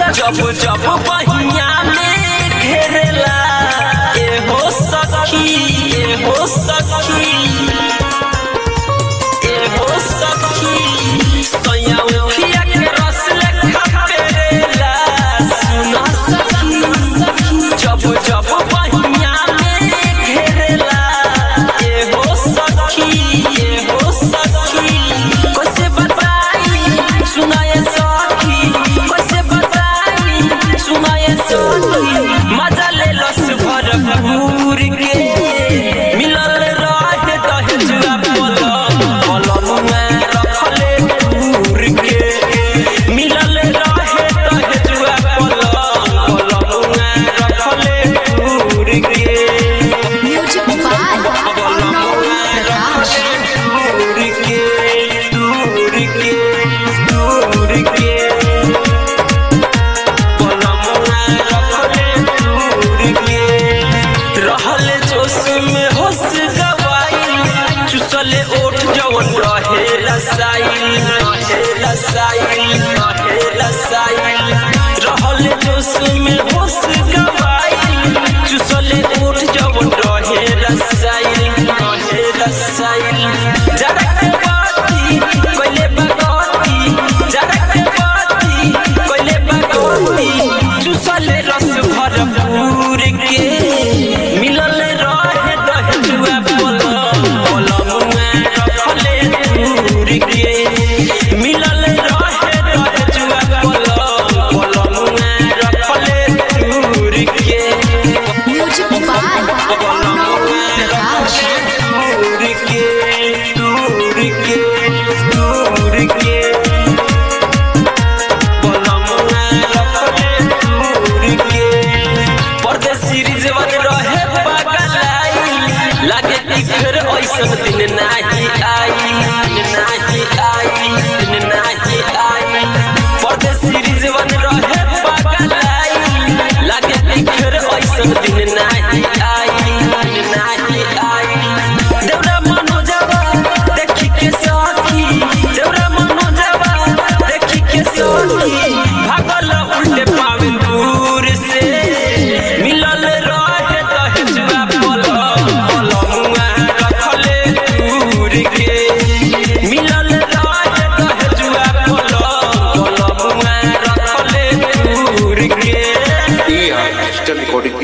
जब जब बहिया में घेरेला ए हो सखी ए हो सखी ए हो सखी सैया उखिया के रस लेखा पेरेला सुना सखी जब जब बहिया में घेरेला ए हो सखी ए हो सखी कैसे बताई सुनाए सखी कैसे बताई सुनाए सखी मजा ले लस भरपूर के मिलल रहे दहेजुआ पलम पलम में रखले दूर के मिलल रहे दहेजुआ पलम पलम में रखले दूर के म्यूजिक बाय अर्णव प्रकाश दूर के दूर के दूर के पलमुआ रखले दूर के रहले जोश में होश गवाई चुसले ओठ जवन रहे रसाई रहे रसाई रहे रसाई रहले जोश में होश गवाई चुसले ओठ जवन रहे रसाई रहे रसाई जरा के बाती कोइले बगती जरा के बाती कोइले बगती चुसले रस भरपूर के मिलल रहे दहेजुआ पलम पलम में रखले दूर के मिलल रहे दहेजुआ पलम पलम में रखले दूर के म्यूजिक बाय अर्णव प्रकाश दूर के दूर के दूर के पलमुआ रखले दूर के परदेसी रिजवन रहे पगलाई लागे कि फिर ऐसन दिन नाही आई दिन नाही आई दिन नाही आई परदेसी रिजवन रहे पगलाई लागे कि फिर ऐसन दिन नाही आई दिन नाही आई देवरा मनोजवा देखी के सखी देवरा मनोजवा देखी के सखी भागल उल्टे पावे दूर से मिलल रहे दहेजुआ पलम पलमुआ रखले दूर के मिलल रहे दहेजुआ पलम पलमुआ रखले दूर के डिजिटल रिकॉर्डिंग